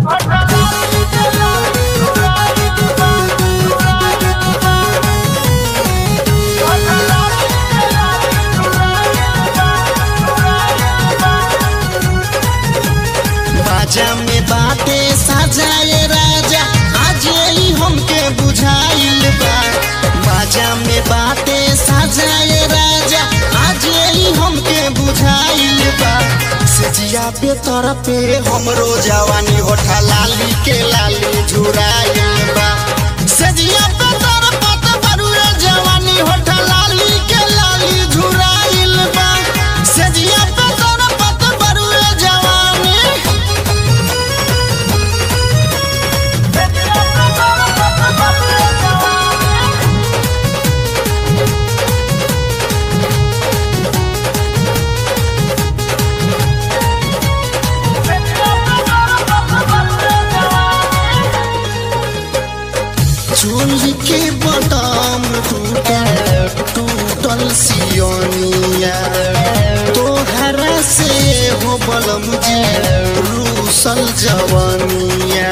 बाजा में बाटे सजाए राजा आज ही हमके बुझाइल बा बाजा में बाटे सजाए राजा आज ही हमके बुझाइल बा सजिया पे तर पे हमरो जवानी होठा लाली के लाली झुराइल बा सजिया पे तर पत बरुए जवानी होठा लाली के लाली झुराइल बा सजिया पे तर पत बरुए जवानी चूल्ही के बदाम टूटल टूटल सियोनिया तोहरा से हो बलम जी रूसल जवानिया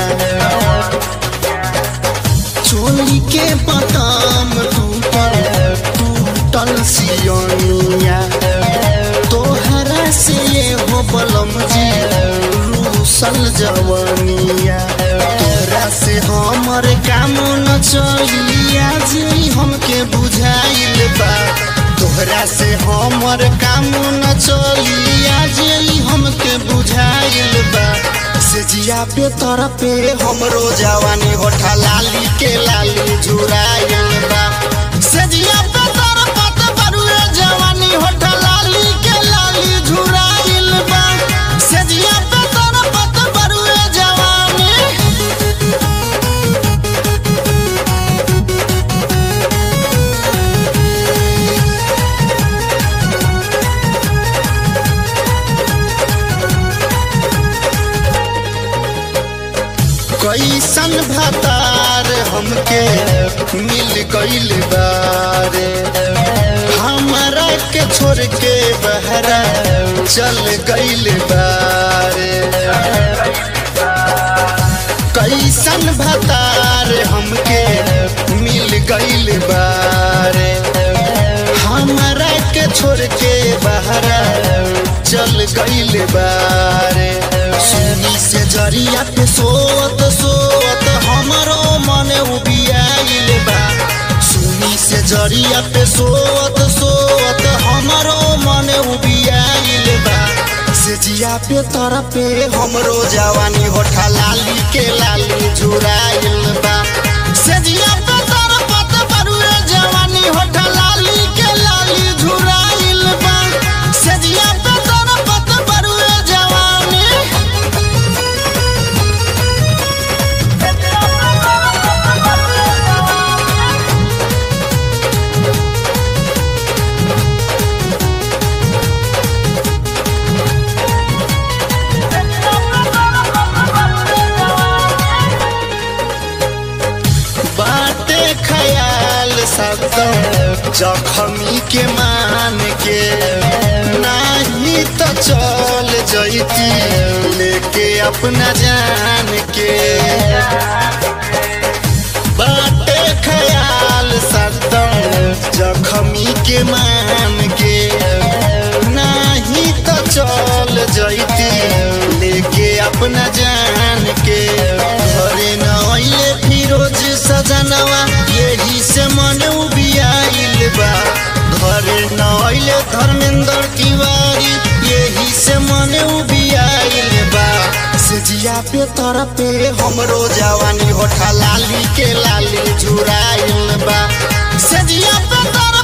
चोली के बदाम टूटल टूटल सियोनिया तोहरा से हो बलम जी रूसल जवानिया तोरा से हमर काम न चलिया जे हमके बुझाइल बा तोहरा से हमर काम न चलिया जे हमके बुझाइल बा से जिया पे तर पे हमरो जवानी होठा लाली के लाली झुराइल बा से जिया पे तर पत बरुए जवानी होठा लाली के लाली झुराइल बा से जिया पे तर पत बरुए जवानी कैसन भतार हमके मिल गइल बारे हमरा के छोड़ के बहरा चल गइल बारे कैसन भतार हमके मिल गइल बारे हमरा के छोड़ के बहरा चल गइल बारे सुनी से जरिया पे सोत सोत हमरो मन उबियाइल बा सुनी से जरिया पे सोत सोत हमरो मन उबियाइल बा से जिया पे तर पे हमरो जवानी होठा लाली के लाली झुराइल बा से जिया पे तर पत बरुए जवानी होठा लाली के लाली झुराइल बा से जिया पे तर पत बरुए जवानी बाटे ख्याल सब जखमी के मान के नाही तो चल जैती लेके अपना जान के बाटे ख्याल सदम जखमी के मान के नाही तो चल जैती लेके अपना जान के घरे न अइले फिरोज सजनवा यही से मन उबियाइल बा घरे न अइले धर्मेंद्र तिवारी यही से मन उबियाइल बा से जिया पे तर पे हमरो जवानी होठा लाली के लाली झुराइल बा से जिया पे तर